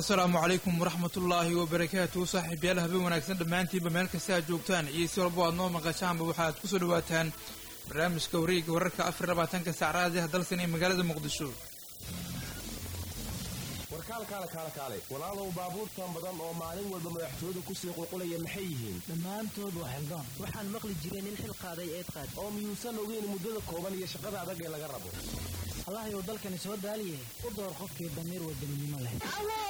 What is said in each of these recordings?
asalaamu calaykum waraxmatullaahi wabarakaatu saaxiibyaal habeen wanaagsan dhammaantiinba meel kasta aad joogtaan iyo si walbo aad noo maqashaanba waxaad ku soo dhawaataan barnaamijka wareega wararka afar labaatanka saacraadiha dalsan ee magaalada muqdisho warkaalkaale kaale kaale walaalow baabuurtan badan oo maalin walba madaxtooyadu kusii qulqulaya maxay yihiin dhammaantood waa xildaan waxaan maqli jiray nin xil qaaday eed qaad oo miyuusan ogeyn muddada kooban iyo shaqada adag ee laga rabo allahayow dalkani soo daaliye u door qofkii damiir wadaninimo leh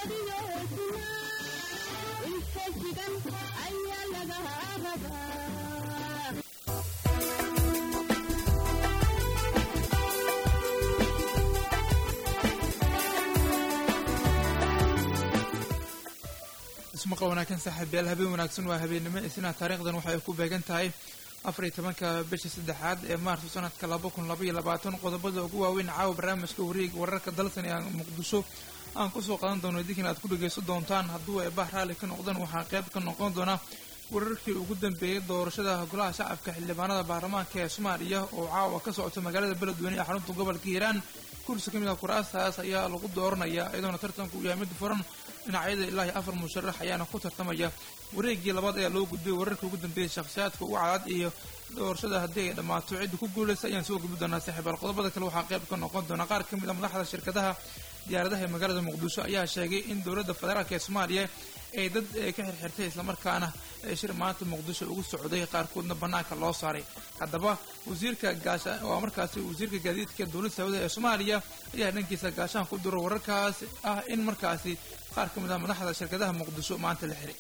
ismaqal wanaagsan saaxiibyaal habeen wanaagsan waa habeennimo isna taariikhdan waxay ku beegan tahay afar iyo tobanka bisha saddexaad ee maarso sanadka laba kun laba iyo labaatan qodobada ugu waaweyn caawa barnaamijka wareega wararka dalsan ee muqdisho aan kusoo qadan doono idinkan aad ku dhagaysan doontaan hadduu eebah raalli ka noqdaan waxaa qayb ka noqon doona wararkii ugu dambeeyey doorashada golaha shacabka xildhibaanada baarlamaanka ee soomaaliya oo caawa ka socota magaalada beledweyne ee xarunta gobolka hiiraan kursi ka mid ah kuraastaas ayaa lagu dooranayaa iyadoona tartanku yahay mid furan dhinacyada ilaa iyo afar musharax ayaana ku tartamaya wareegii labaad ayaa loo gudbiyay wararkii ugu dambeeyey shakhsiyaadka ugu cadad iyo doorashada haddii ay dhammaato cidda ku guulaysa ayaan soo gudbi doonaa saaxiibaal qodobada kale waxaa qayb ka noqon doona qaar ka mid a madaxda shirkadaha diyaaradaha ee magaalada muqdisho ayaa sheegay in dowladda federaalk ee soomaaliya ay dad ka xirxirtay islamarkaana shir maanta muqdisho ugu socday qaarkoodna bannaanka loo saaray haddaba wasiirka gaasha waa markaasi wasiirka gaadiidka dowladda sacuudiga ee soomaaliya ayaa dhankiisa gaashaan ku diro wararkaas ah in markaasi qaar ka mid ah madaxda shirkadaha muqdisho maanta la xiray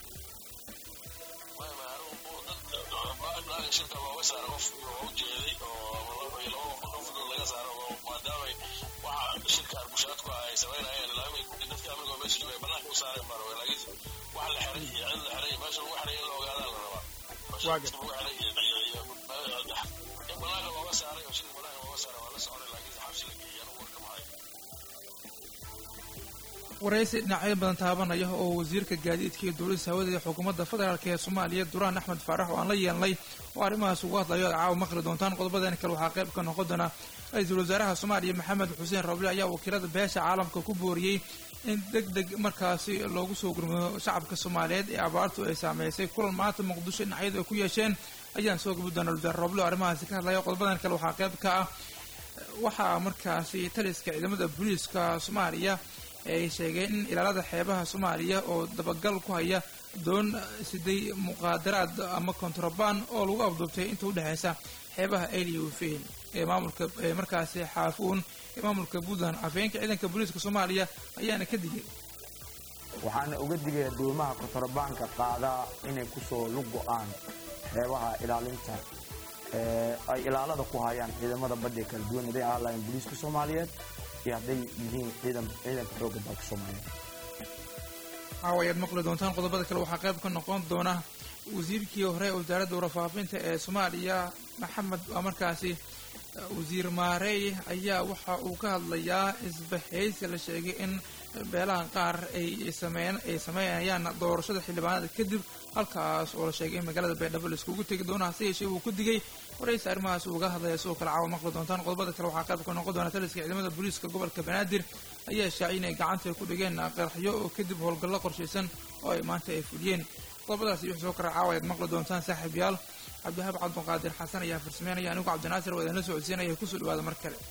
waraysi dhinacyo badan taabanaya oo wasiirka gaadiidka iyo dowladda hawada ee xukuumadda federaalk ee soomaaliya duraan axmed faarax oo aan la yeelnay oo arrimahaas ugu hadlayo ad caawa maqli doontaan qodobadan kale waxaa qayb ka noqon doona ra-iisul wasaaraha soomaaliya maxamed xuseen roble ayaa wakiilada beesha caalamka ku booriyey in deg deg markaasi loogu soo gurmado shacabka soomaaliyeed ee abaartu ay saameysay kulan maanta muqdisho dhinacyadu ay ku yeesheen ayaan soo gabi doona wasaare roble oo arrimahaasi ka hadlaya qodobadan kale waxaa qayb ka ah waxaa markaasi taliska ciidamada booliiska soomaaliya ay sheegeen in ilaalada xeebaha soomaaliya oo dabagal ku haya doon siday muqaadaraad ama kontrabaan oo lagu afduubtay inta u dhexeysa xeebaha ayliya wafeyn ee maamulka ee markaasi xaafuun ee maamulka puntland afhayeenka ciidanka booliiska soomaaliya ayaana ka digay waxaana uga digaya doomaha kontrabaanka qaadaa inay kusoo lug go-aan xeebaha ilaalinta ay ilaalada ku hayaan ciidamada badda kala duwan haday ahaan lahayn booliiska soomaaliyeed iyo hadday yihiin ciidanka xoogga dalka soomaaliyeed caawa ayaad maqli doontaan qodobada kale waxaa qayb ka noqon doona wasiirkii hore ee wasaaradda warfaafinta ee soomaaliya maxamed waa markaasi wasiir maarey ayaa waxa uu ka hadlayaa isbahaysi la sheegay in beelaha qaar ay sameyn ay sameynayaan doorashada xildhibaanada kadib halkaas oo la sheegay in magaalada baydhabo la iskugu tegi doono hase yeeshee uu ku digay waraysi arrimahaas uga hadlaya sidoo kale caawa maqli doontaan qodobada kale waxaa qayb ka noqon doona taliska ciidamada booliiska gobolka banaadir ayaa shaacay inay gacanta ku dhigeen qaraxyo oo kadib howlgallo qorshaysan oo ay maanta ay fuliyeen qodobadaasi wix soo kara caawa ayaad maqli doontaan saaxiibyaal cabdihaab cabdiqaadir xasan ayaa farsameynaya anigu cabdinaasir waa idinla socodsiinaya kusoo dhawaada mar kale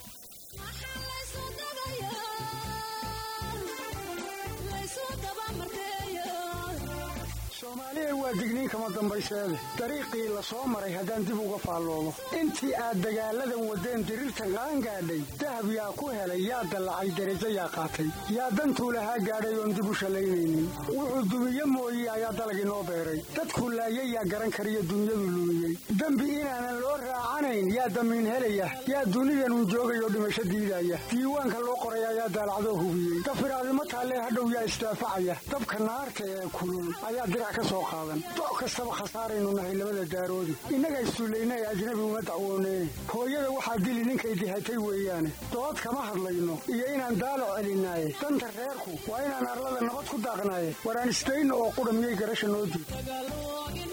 soomaaliya waa digniin kama dambayseede dariiqii la soo maray haddaan dib uga faalloomo intii aad dagaalladan waddeen diriirta qaan gaadhay dahab yaa ku helay yaa dallacay derajo yaa qaatay yaa dantuu lahaa gaadhay oon dib u shallaynaynin wuxuu dumiye mooye ayaa dalagii noo beeray dadkuu laayay yaa garan kariyo dunyadu lumiyey dembi inaanan loo raacanayn yaa damiin helaya yaa dunidanun joogayoo dhimasho diidaya diiwaanka loo qoray ayaa daalacdoo hubiyey dafiraadimo taallee hadhow yaa isdaafacaya dabka naarta ee kulul ayaa dirac ka soo qaadan doc kastaba khasaaraynu nahay labada daaroodi innaga issullaynae ajnabi uma dacwooneen hooyada waxaa dili ninkay dihatay weeyaane dood kama hadlayno iyo inaan daalo celinaaye danta reerku waa inaan arlada nabad ku daaqnaaye waraan isdayno oo qudha miyay garasha noo diid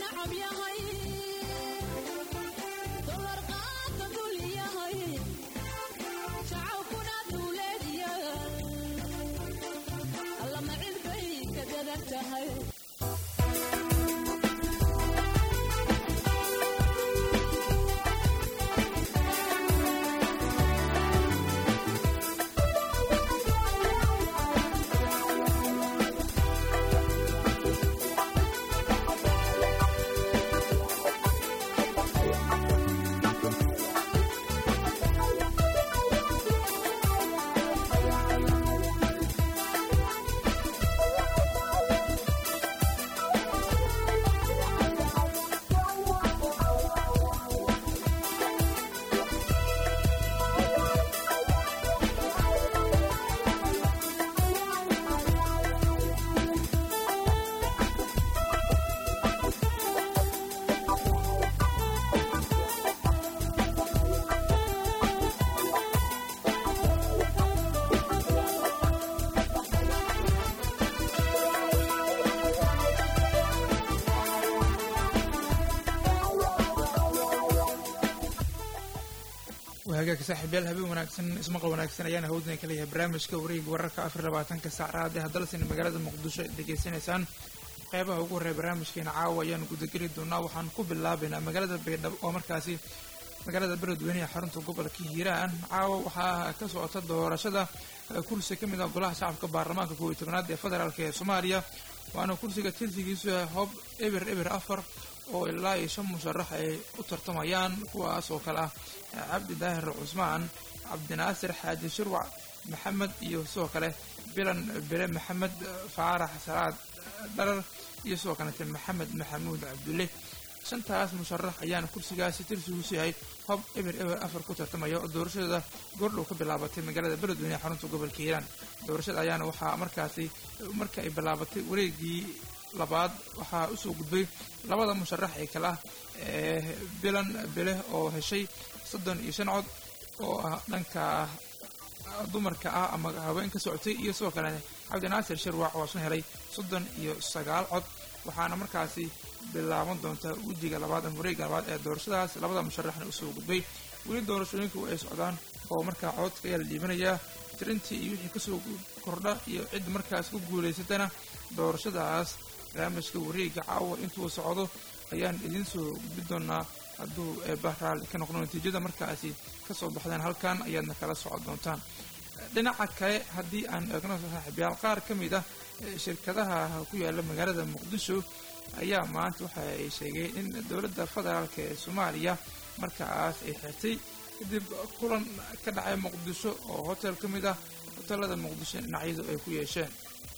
wahagaag saaxiibyaal habeen wanaagsan ismaqal wanaagsan ayaana hawdna ka leeyahay barnaamijka wareega wararka afar labaatanka saacraad ee haddalsin magaalada muqdisho ay degeysanaysaan qeybaha ugu horreya barnaamijkeena caawa ayaanu gudageli doonaa waxaan ku bilaabaynaa magaalada baydhabo oo markaasi magaalada beledweyne ee xarunta gobolka hiiraan caawa waxaa ka socota doorashada kursi ka mid ah golaha shacabka baarlamaanka kow iyo tobnaad ee federaalk ee soomaaliya waana kursiga tirsigiisu hob eber eber afar oo ilaa iyo shan musharax ay u tartamayaan kuwaas oo kale ah cabdi daahir cusmaan cabdinaasir xaaji shirwac maxamed iyo sidoo kale bilan bere maxamed faarax salaad dharar iyo sidoo kalete maxamed maxamuud cabdulle shantaas musharax ayaana kursigaasi tirsigiisu yahay hob eber eber afar ku tartamaya oo doorashadooda goordhow ka bilaabatay magaalada beledweyne ee xarunta gobolka hiiraan doorashada ayaana waxaa markaasi marka ay bilaabatay wareegii labaad waxaa usoo gudbay labada musharax ee kale ah ee bilan bele oo heshay soddon iyo shan cod oo ah dhanka dumarka ah ama haween ka socotay iyo sidoo kale cabdinaasir shirwac oo isna helay soddon iyo sagaal cod waxaana markaasi bilaaban doontaa wejiga labaad ama wareega labaad ee doorashadaas labada musharaxna usoo gudbay weli doorashooyinku ay socdaan oo markaa codka ayaa la dhiibanayaa tirintii iyo wixii kasoo kordha iyo cid markaas ku guulaysatana doorashadaas barnaamijka wareega caawa intuu socdo ayaan idiin soo gudbi doonaa hadduu bahraal ka noqdo natiijada markaasi kasoo baxdeen halkan ayaadna kala socon doontaan dhinaca kale haddii aan eegno saaxiibyaal qaar ka mid ah shirkadaha ku yaala magaalada muqdisho ayaa maanta waxa ay sheegeen in dowladda federaalk ee soomaaliya markaas ay xirtay kadib kulan ka dhacay muqdisho oo hotel ka mid ah hotelada muqdisho dhinacyadu ay ku yeesheen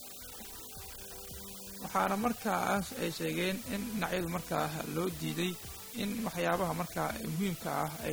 waxaana markaas ay sheegeen in dhinacyadu markaa loo diiday in waxyaabaha markaa muhiimka ah ay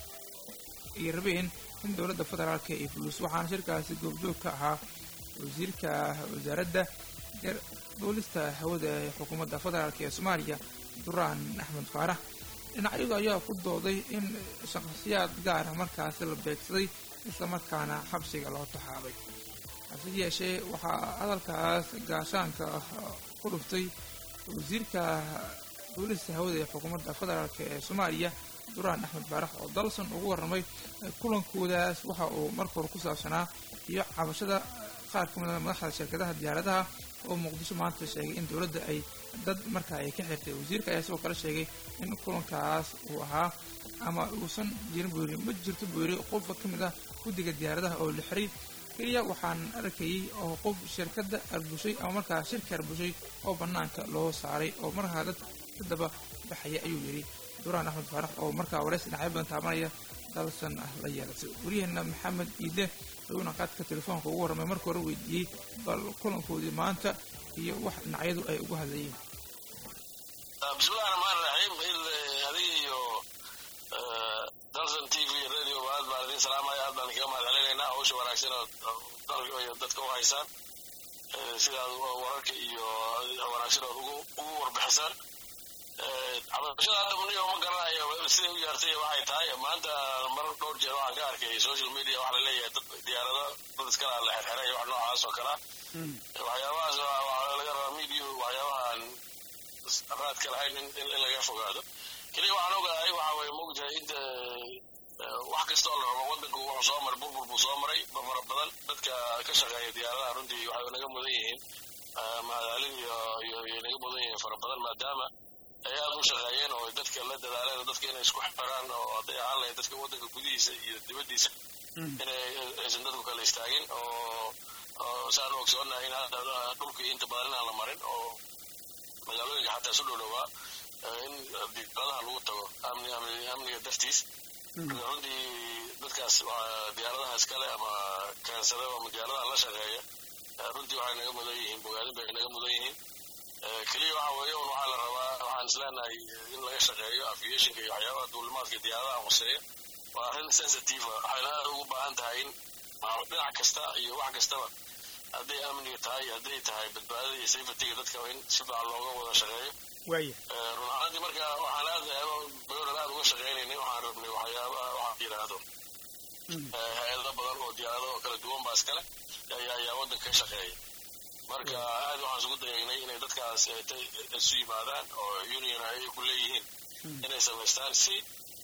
ay rabeen in dowladda federaalk ay fuliso waxaana shirkaasi goobjoog ka ahaa wasiirka wasaaradda duulista hawada ee xukuumadda federaalk ee soomaaliya duraan axmed faarax dhinacyadu ayaa ku dooday in shaqsiyaad gaara markaasi la beegsaday islamarkaana xabsiga loo taxaabay hase yeeshee waxaa hadalkaas gaashaanka ku dhuftay wasiirka duulista hawada ee xukuumadda federaalk ee soomaaliya duraan axmed faarax oo dalson ugu warramay kulankoodaas waxa uu marka hore ku saabsanaa iyo cabashada qaar ka mida madaxda shirkadaha diyaaradaha oo muqdisho maanta sheegay in dowladda ay dad markaa ay ka xirtay wasiirka ayaa sidoo kale sheegay in kulankaas uu ahaa ama uusan jirin buu yiri ma jirto buu yiri qofka ka mid ah guddiga diyaaradaha oo la xiray keliya waxaan arkayay oo qof shirkadda arbushay ama markaa shirka arbushay oo bannaanka loo saaray oo markaa dad ka daba baxaya ayuu yidhi duraan axmed faarax oo markaa waraysi dhinacyo badan taabanaya dalsan ah la yeelatay waryaheena maxamed iide ayuuna qaadka telefoonka ugu warramay marka hore weydiiyey bal kulankoodii maanta iyo wax dhinacyadu ay ugu hadlayeen bismillahi raxmaan raxiim il adiga iyo dalsan t v radio aad baan idin salaamaya aad baan kaga mahad celinaynaa hawsha wanaagsan oo dadka u haysaan sidaad wararka iyo wanaagsan ood ugu warbixisaan cabashada hadda muniyo ma garanayo siday u yeertay waxay tahay maanta mar dhowr jeer waxaan ka arkay social media waxa la leeyahay dad diyaarado dad iskala la xirxiray wax noocaas oo kala waxyaabahaas waxaa laga rabaa media waxyaabahan raadka lahayn in laga fogaado keliya waxaan ogahay waxa weye mogtahay inta wax kasta oo la rabo wadanku wuxuu soo maray burbur buu soo maray fara badan dadka ka shaqeeya diyaaradaha runtii waxay naga mudan yihiin mahadcelin iyo iyo naga mudan yihiin fara badan maadaama ay aad u shaqeeyeen oo dadka la dadaaleen dadka inay isku xiraan oo hadday ahaan lahayd dadka waddanka gudihiisa iyo dibaddiisa inay aysan dadku kala istaagin oo saan ogsoonahay in hadda dhulkii inta badan inaan la marin oo magaalooyinka xataa isu dhowdhowaa in diyaaradaha lagu tago amni amniga dartiis runtii dadkaas diyaaradaha iskale ama keensada ama diyaaradaha la shaqeeya runtii waxay naga mudan yihiin bogaadin bay naga mudan yihiin keliya waxa weeye un waxaa la rabaa waxaan isleenahay in laga shaqeeyo aviationka iyo waxyaabaha duulimaadka diyaaradaha hoseeya waa arrin sensitive waxayna aad ugu baahan tahay in dhinac kasta iyo wax kastaba hadday amniga tahay hadday tahay badbaadada iyo safetyga dadka in si fiican looga wada shaqeeyo waaya run ahaantii marka waxaan aad bayoran aad uga shaqaynaynay waxaan rabnay waxyaabaha waxaa yidhaahdo hay-ado badan oo diyaarado kala duwan baa iskale ayaa ayaa waddanka ka shaqeeya marka aad waxaan isugu dayaynay inay dadkaas isu yimaadaan oo union ay ku leeyihiin inay samaystaan si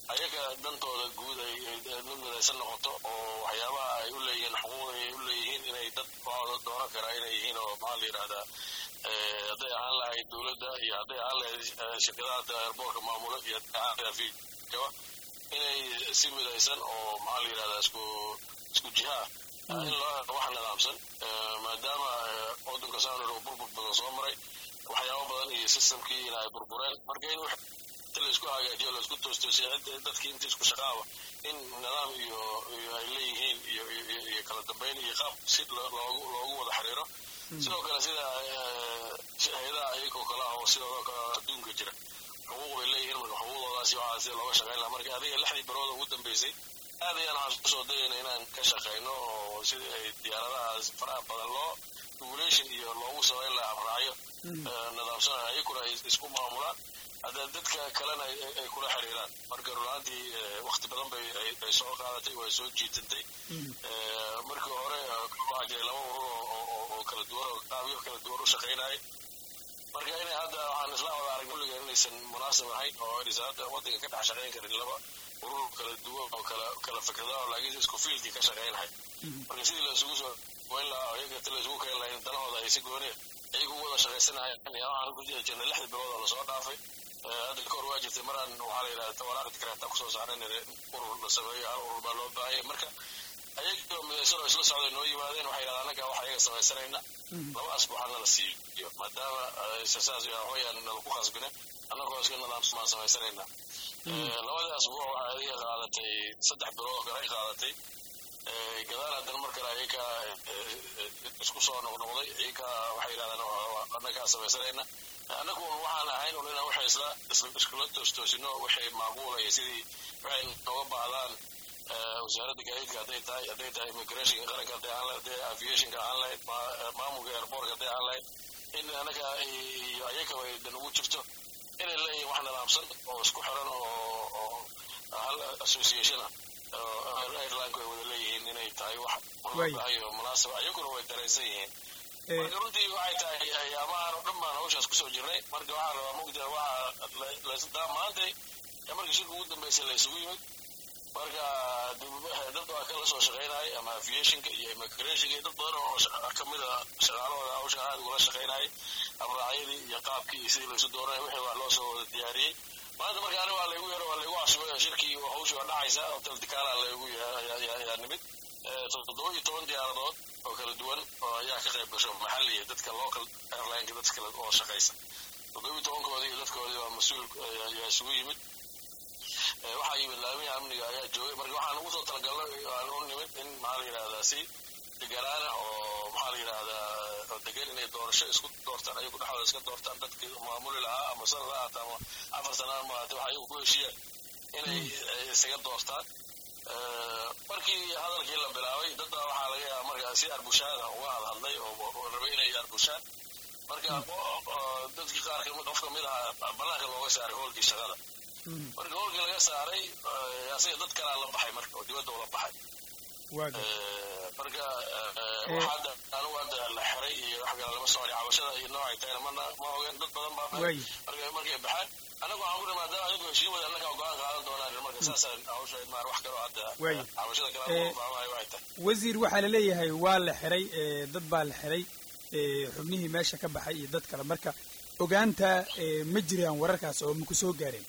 ayaga dantooda guud ay mid midaysan noqoto oo waxyaabaha ay u leeyihiin xuquuqda ay u leeyihiin inay dad waxooda dooran karaa inay yihiin oo maxaa la yidhahdaa hadday ahaan lahayd dowladda iyo hadday ahaan lahayd shirkadaha airboortka maamula iyo hadday ahaan lahayd fiikaba inay si midaysan oo maxaa la yidhahdaa isku isku jiha ah in loo helo wax nidaamsan maadaama waddanka saanur oo burbur badan soo maray waxyaabo badan iyo systemkii in ay burbureen marka in inta laisku hagaajiyo laisku toostoosiyo dadkii inta isku shaqaaba in nidaam iyo iyo ay leeyihiin iyo iyo kala dambeyn iyo qaab si loogu loogu wada xiriiro sidoo kale sida hay-adaha ayagoo kale ah oo sidoo kale adduunka jira xuquuq bay leeyihiin marka xuquuqdoodaasi waxaa sida looga shaqayn lahaa marka adiga lixdii bilooda ugu dambeysay aad ayaan waxaan kusoo dayayna inaan ka shaqayno oo sidii ay diyaaradahaas faraha badan loo regulation iyo loogu samayn lahaa abraacyo nidaamsan ayaguna ay isku maamulaan hadda dadka kalena ay kula xiriiraan marka runaantii wakti badan bay ay soo qaadatay way soo jiitantay markii hore waxaa jiray laba urur oo kala duwan oo qaabyo kala duwan u shaqaynayay marka inay hadda waxaan isla wada arag kulliga inaysan munaasib ahayn oo inaysan hadda waddanka ka dhex shaqayn karin laba urur kala duwan oo kala kala fikrada oo laakiin isku fiildkii ka shaqaynahay marka sidii la isugu soo goyn lahaa oo iyaga inta la isugu keeni lahayn danahooda ay si gooneen ayagu wada shaqaysanayaan waxaan ku jiri jirnay lixdii bilood oo lasoo dhaafay hadda kahor waa jirtay maraan waxaa la yidhahda waraaqda kareeta kusoo saaran urur la sameeyo hal urur baa loo baahaya marka ayagoo midaysan oo isla socday noo yimaadeen waxay yidhahdaa annaga wax ayaga samaysanayna laba asbuuxa nala siiyo maadaama saas waxweyaan nala ku khasbine annagoo iska nidaamsan baan samaysanayna labadii asbuuc waxay adiga qaadatay saddex bilood oo kale ay qaadatay gadaal haddana mar kale ayaga isku soo noqnoqday ayaga waxay yidhahdaan annagaa samaysanayna annagu waxaan ahayn un inaan waxay isla iskula toostoosino waxay macquulaya sidii waxay nooga baahdaan wasaaradda gaadiidka hadday tahay hadday tahay immigrationka qaranka hadday ahaan lahayd hadday aviationka ahaan lahayd maamulka airportka hadday ahaan lahayd in annaga iyo ayagaba ay dan ugu jirto inay leeyihin wax nidaamsan oo isku xiran oo hal association ah airlineka ay wada leeyihiin inay tahay wax ayo munaasaba ayaguna way daraysan yihiin marka runtii waxay tahay ayaamahan oo dhan baan hawshaas kusoo jirnay marka waxaa rabaa mugda waxaa maantay markii shirka ugu dambeysay la isugu yimid marka dad waa kala soo shaqaynayay ama aviationka iyo immigrationka iyo dad badan oo kamid a shaqaalahooda hawshan aad ugula shaqaynayay abraacyadii iyo qaabkii iyo sidii laysu dooranay wixii waa loo soo wada diyaariyey maanta marka aniga waa laygu yaro waa laygu cusubay oo shirkii hawshii waa dhacaysa hotel dikaala laygu yaa nimid toddoba iyo toban diyaaradood oo kala duwan oo ayaa ka qayb gasho maxalliya dadka local airlineka dad kale oo shaqaysa toddoba iyo tobankoodii iyo dadkoodii waa mas-uul ayaa isugu yimid waxaa yimid laamiha amniga ayaa joogay marka waxaan ugu soo talagalnay aan u nimid in maxaa la yidhahdaa si deganaana oo maxaa la yidhahdaa oo degan inay doorasho isku doortaan ayagu dhexdooda iska doortaan dadkii maamuli lahaa ama sanad ha ahaata ama afar sana ha mahaate waxa ayagu ku heshiiyaan inay isaga doortaan markii hadalkii la bilaabay dad baa waxaa laga yaaba markaa si arbushaada uga hadhadlay oo rabay inay arbushaan marka dadkii qaar qof kamid ahaa banaanka looga saaray hoolkii shaqada marka hoolkii laga saaray asaga dad kalaa la baxay marka oo dibadda ula baxay marka hadda anigu hadda la xiray iyo wax kale lama socon cabashada iyo noocay tahayna mana ma ogen dad badan baa marka markay baxaan anagu waxaan kuri maadaama adigu heshiin wada annagaa go-aan qaadan doonaan marka saasaan hawsha maar wax kaloo hadda cabashada kale faahmaayo waxay tahay wasiir waxaa la leeyahay waa la xiray dad baa la xiray xubnihii meesha ka baxay iyo dad kale marka ogaanta ma jiraan wararkaas oo maku soo gaareen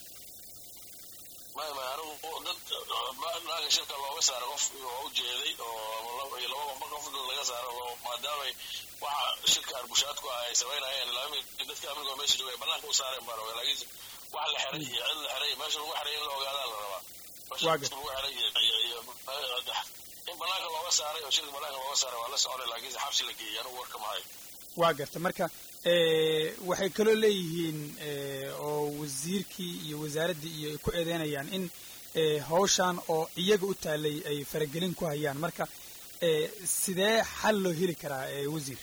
maya maya anigu dad naaga shirka looga saara qof oo u jeeday oo laba qof dad laga saaro oo maadaamay waxa shirka arbushaadku ah ay samaynayeen laami dadka amniga meesha joogay banaanka u saareen baan ogaa laakiin wax la xiray iyo cid la xiray meesha lagu xiray in la ogaadaa la rabaa meesha lagu xiray iyo in banaanka looga saaray oo shirka banaanka looga saaray waa la soconay laakiin xabsi la geeyay anigu warka mahayo waa garta marka waxay kaloo leeyihiin oo wasiirkii iyo wasaaraddii iyo ay ku eedeynayaan in hawshan oo iyaga u taalay ay faragelin ku hayaan marka sidee xal loo heli karaa wasiir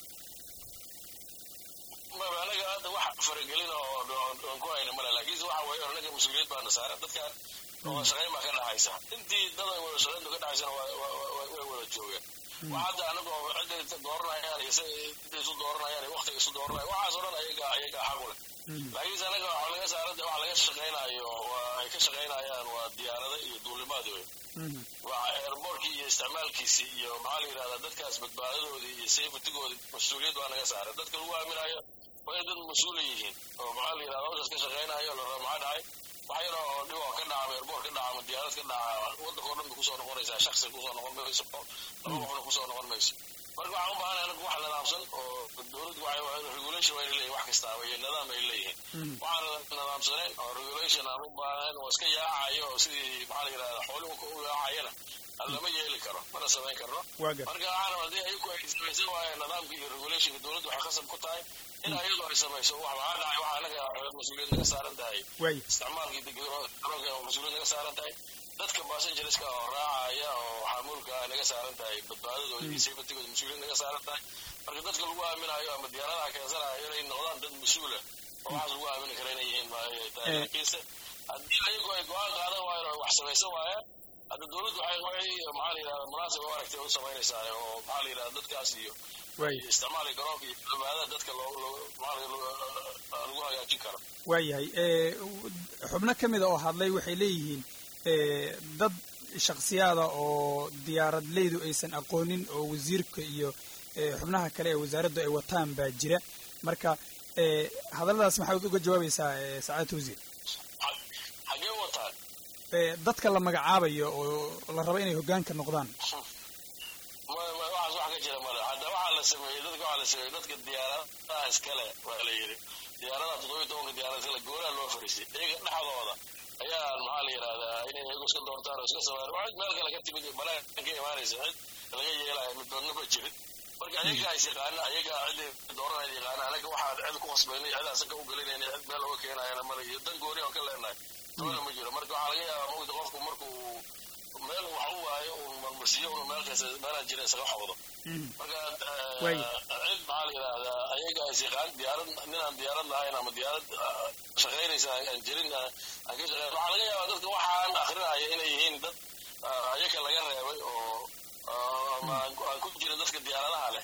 anaga hadda wax faragelin oo aan ku hayna male laakiinse waxa weeye anaga mas-uuliyad baana saaran dadkan wada shaqayn baa ka dhaxaysa intii dad ay wada shaqayntu ka dhaxaysana way wada joogeen wax hadda anagoo cidday dooranayaan iyo intay isu dooranayaan iyo waktiga isu dooranayaan waxaas oo dhan ayaga ayaga xaq u leh laakiinse anaga waxaa laga saarada waxa laga shaqaynayo waa ay ka shaqaynayaan waa diyaarada iyo duulimaad wey waa airbortkii iyo isticmaalkiisii iyo maxaa la yidhahdaa dadkaas badbaadadoodii iyo safetygoodii mas-uuliyad baa naga saaray dadka lagu aaminayo waa in dad mas-uula yihiin oo maxaa la yidhahdaa hawshaas ka shaqaynayo la raba maxaa dhacay wax yar oo dhib oo ka dhaca ama airboort ka dhaca ama diyaarad ka dhaca waddanka oo dhan bay kusoo noqonaysaa shaksi kusoo noqon mayso laba qofna kusoo noqon mayso marka waxaan u baahanahay anagu wax nidaamsan oo dowladdu waxay regulation waa leeyihin wax kastaaba iyo nidaam ay leeyihiin waxaan nidaamsanayn oo regulation aan u baahnayn oo iska yaacayo oo sidii maxaa la yidhahdaa xooluhu u yaacayana lama yeeli karo mana samayn karno marka waxaan haddii ayagu ay samaysan waayeen nidaamka iyo regulationka dowladdu waxay khasab ku tahay in ayadu ay samayso wax maxaa dhacay waxa anaga mas-uuliyad naga saaran tahay isticmaalkii garoonka mas-uuliyad naga saaran tahay dadka basengerska oo raacaya oo xamuulka naga saaran tahay badbaadadooda iyo safetigooda mas-uuliyad naga saaran tahay marka dadka lagu aaminayo ama diyaaradaha keensanayo inay noqdaan dad mas-uula oo waxaas lagu aamini kara inay yihiin tahay laakiinse haddii ayagu ay go-aan qaadan waayeen oo wax samaysan waayeen hadda dowladdu waxay waxay maxaa la yidhahda munaasib u aragtay u samaynaysaa oo maxaa la yidhahda dadkaas iyo isticmaalka garoonka iyo badbaadada dadka loo loo maxaa lagu hagaajin karo waayahay xubno ka mida oo hadlay waxay leeyihiin dad shaksiyaada oo diyaaradleydu aysan aqoonin oo wasiirka iyo xubnaha kale ee wasaaraddu ay wataan baa jira marka hadalladaas maxaad uga jawaabaysaa sacaadata wasiir xaggee wataan dadka la magacaabayo oo la rabo inay hoggaanka noqdaan waxaas wax ka jira male hadda waxaa la sameeyey dadka waxaa la sameeyey dadka diyaaradaha iskale waa la yidhi diyaaradaha toddobiyi tobanka diyaarada iskale gooraha loo fariistay iyaga dhexdooda ayaa maxaa la yidhahdaa inay iyagu iska doortaan oo iska sameeyaan waa cid meel kale ka timid iyo balaayan ka imaanaysa cid laga yeelaya middoodna ma jirin marka ayagaa is yaqaana ayagaa cid dooranaya yaqaana anaga waxaan cid ku khasbaynay cid asan ka u gelinayna cid meel oga keenayana male iyo dan gooni aan ka leenahay toona ma jiro marka waxaa laga yaabaa mawda qofku markuu meel wax u waayo uu marmarsiiyo unu meel kasta meelaan jirin isaga xawdo marka cid maxaa la yidhahdaa ayaga is yaqaan diyaarad ninaan diyaarad lahayn ama diyaarad shaqaynaysa aan jirin aan ka shaqeyn waxaa laga yaabaa dadka waxaan akrinaya inay yihiin dad ayaga laga reebay oo ama aan ku jirin dadka diyaaradaha leh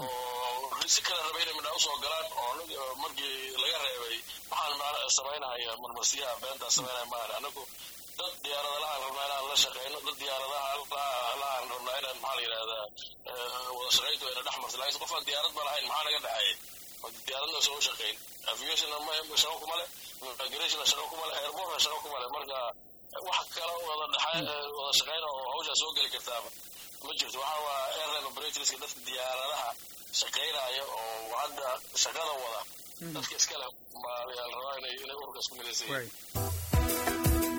oo si kale rabay inay midhaa usoo galaan oo markii laga reebay waxaan samaynahaya marmarsiyaha beentaa samaynaya maahan anagu dad diyaarada lahaan rabnaa inaan la shaqeyno dad diyaaradaha lahaan rabnaa inaan maxaa la yidhahdaa wada shaqayntu ayna dhex marto laakiin qofaan diyaarad ba lahayn maxaa naga dhexeeyay oo diyaaradna soo shaqayn aviationna shaqo kuma leh migrationna shaqo kuma leh airportna shaqo kuma leh marka wax kale wada dhexa wada shaqeyna oo hawshaa soo geli kartaaba ma jirto waxa waa airline operatorska dadka diyaaradaha shaqaynaya oo hadda shaqada wada dadka iskale baa la rabaa inay inay ururka isku midaysan yihiin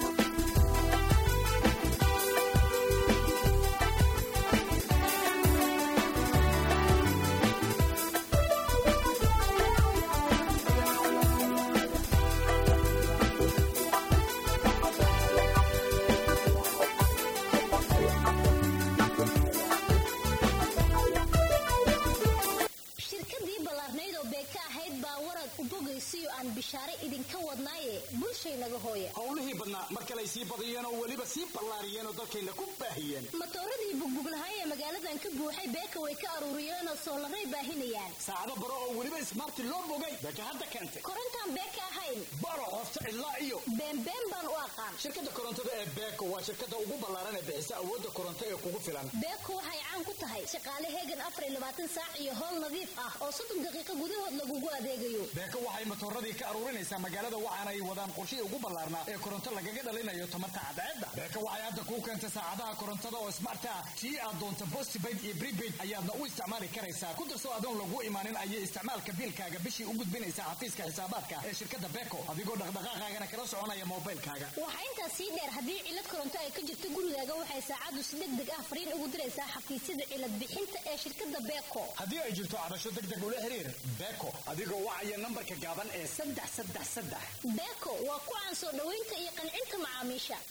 howlihii badnaa mar kaley sii badiyeen oo weliba sii ballaariyeen oo dalkayna ku baahiyeen matooradii bugbuglahay ee magaaladan ka buuxay beeka way ka aruuriyeenoo soolaray baahinayaan saacado baro oo weliba ismaarti loo bogay beeka hadda keentay korontaan beeka ahayn baro qofta ilaa iyo beenbeen baan u aqaan shirkadda korontada ee beeko waa shirkadda ugu ballaaran ee bixisa awoodda koronto ee kugu filan beeko waxay caan ku tahay shaqaale heegan afar iyo labaatan saac iyo howl nadiif ah oo soddon daqiiqo gudahood lagugu adeegayo beeko waxay matooradii ka aruurinaysaa magaalada waxaana ay wadaan qorshihii ugu ballaarnaa ee koronto lagaga dhalinayo tamarta cadceedda beeko waxay hadda kuu keentay saacadaha korontada oo smart ah kii aad doonta postpaid iyo prepaid ayaadna u isticmaali karaysaa ku darso adoon lagu imaanin ayay isticmaalka biilkaaga bishii u gudbinaysaa xafiiska xisaabaadka ee shirkadda beeko adigoo dhaqdhaqaaqaagana kala soconaya moobilkaaga waxaa intaas sii dheer haddii cilad koronto ay ka jirto gurigaaga waxay saacaddu si deg deg ah fariin ugu diraysaa xafiisyada cilad bixinta ee shirkadda beeko haddii ay jirto cabasho deg deg ula xiriir beeko adigoo wacaya nambarka gaaban ee saddex saddex saddex beeko waa ku caan soo dhoweynta iyo qancinta macaamiisha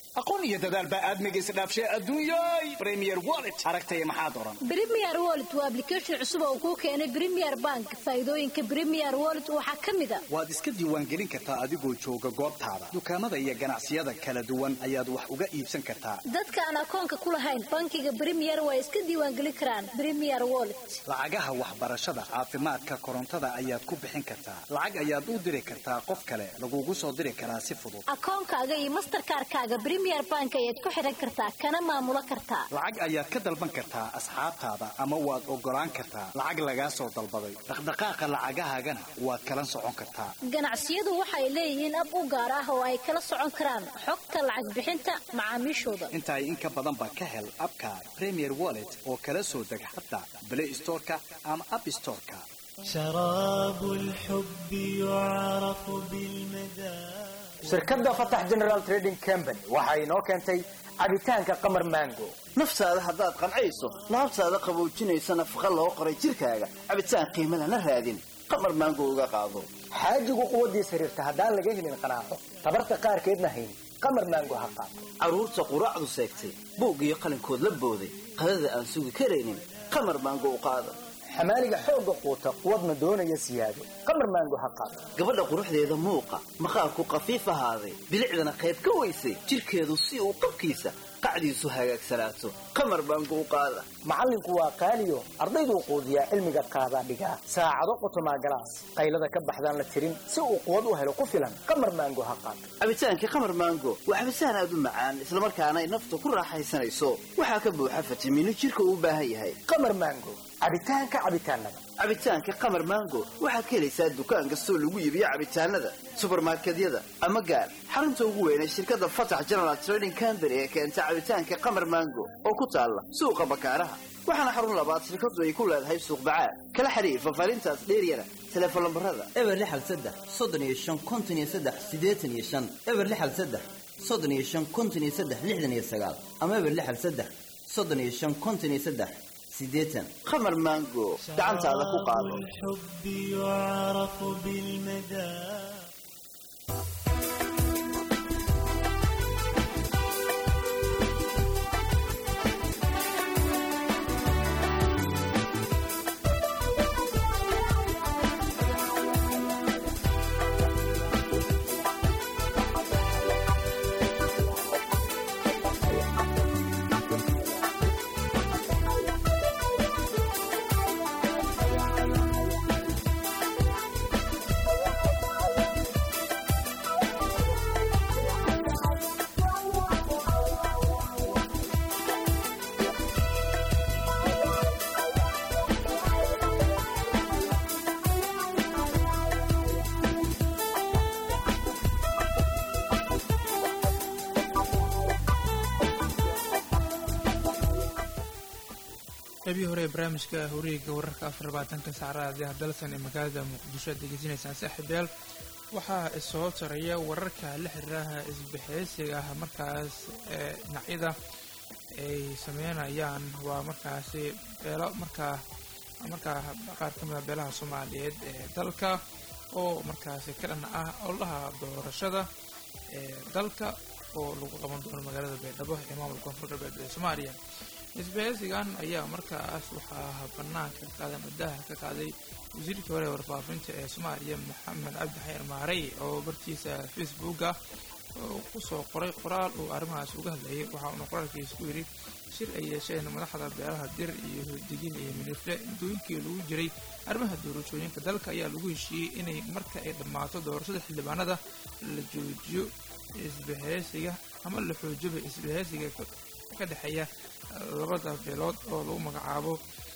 aqoon iyo dadaal baa aadmiga isdhaafshay adduunyay premier wallet aragtaya maxaad oran Premier Wallet waa application cusub oo kuu keenay Premier Bank. Faa'iidooyinka Premier Wallet waxaa ka mid ah waad iska diiwaangelin kartaa adigoo jooga goobtaada dukaamada iyo ganacsiyada kala duwan ayaad wax uga iibsan kartaa dadka aan akoonka ku lahayn bankiga Premier way iska diiwaangelin karaan Premier Wallet. lacagaha waxbarashada caafimaadka korontada ayaad ku bixin kartaa lacag ayaad u diri kartaa qof kale lagugu soo diri karaa si fudud Akoonkaaga iyo Mastercard-kaaga Premier Bank ayaad ku xiran kartaa kana maamulo kartaa. lacag ayaad ka dalban kartaa asxaabtaada ama waad ogolaan kartaa lacag lagaa soo dalbaday dhaqdhaqaaqa lacagahaagana waad kala socon kartaa Ganacsiyadu waxay leeyihiin ab u gaar ah oo ay kala socon karaan xogta lacag bixinta macaamiishooda. intaay in ka badan baa ka hel abka premier wallet oo kala soo deg xataa play storeka ama app storeka شراب الحب يعرف بالمذاق shirkadda fatax general trading company waxa inoo keentay cabitaanka qamar mango naftaada haddaad qancayso laabtaada qaboojinaysa nafaqa loo qoray jirkaaga cabitaan qiimo lana raadin qamar maango uga qaado xaajigu quwaddiis xiriirta haddaan laga helin qanaaco tabarta qaarkeedna hayn qamar mango ha qaato carruurta quraacdu seegtay buug iyo qalinkood la booday qadada aan sugi karaynin qamar maango u qaada xamaaliga xoogga quuta quwadna doonaya siyaado qamar mango ha qaato gabadha quruxdeeda muuqa maqaarku qafiif ahaaday bilicdana qayb ka weysay jirkeedu si uu qabkiisa qacdiisu hagaagsanaato qamar maango u qaada macallinku waa qaaliyo ardayduu quudiyaa cilmiga qaadaa dhigaa saacado qotomaa galaas qaylada ka baxdaan la tirin si uu quwad u helo ku filan qamar mango ha qaato cabitaankii qamar maango waa cabitaan aad u macaan islamarkaana ay nafta ku raaxaysanayso waxaa ka buuxa fitamiino jirka uu u baahan yahay qamar mango cabitaanka cabitaanada cabitaanka qamar maango waxaad ka helaysaa dukaan kastoo lagu iibiyo cabitaanada subarmarkedyada ama gaar xarunta ugu weyn ee shirkadda fatax general trading company ee keenta cabitaanka qamar maango oo ku taalla suuqa bakaaraha waxaana xarun labaad shirkadu ay ku leedahay suuq bacaad kala xiriir fafaarintaas dheeryana teleefon lambarada eber lixal saddex soddon iyo shan konton iyo saddex siddeetan iyo shan eber lixal saddex soddon iyo shan konton iyo saddex lixdan iyo sagaal ama eber lixal saddex soddon iyo shan konton iyo saddex siddeetan qamar maango gacantaada ku qaado الحب يعرف بالمذاق qaybihii hore ee barnaamijka horiga wararka afar labaatanka saacadaha ah dalsan ee magaalada muqdisho aad degeysanaysaan saaxiibayaal waxaa soo taraya wararka la xiriiraha isbixeysiga ah markaas ee dhinacyada ay sameynayaan waa markaasi beelo markaa markaa qaar ka mida beelaha soomaaliyeed ee dalka oo markaasi ka dhan ah ololaha doorashada ee dalka oo lagu qaban doono magaalada baydhabo ee maamulka koonfur galbeed ee soomaaliya isbaheysigan ayaa markaas waxaa banaanka qaadan waddaha ka qaaday wasiirkii hore ee warfaafinta ee soomaaliya maxamed cabdi xayir maarey oo bartiisa facebooka kusoo qoray qoraal uu arrimahaas uga hadlayay waxa uuna qoraalkiisa ku yidhi shir ay yeesheen madaxda beelaha dir iyo hurdigin iyo minifle muddooyinkii lagu jiray arrimaha doorashooyinka dalka ayaa lagu heshiiyey inay marka ay dhammaato doorashada xildhibaanada la joojiyo isbaheysiga ama la xoojoba isbaheysiga ka dhexeeya labada beelood oo lagu magacaabo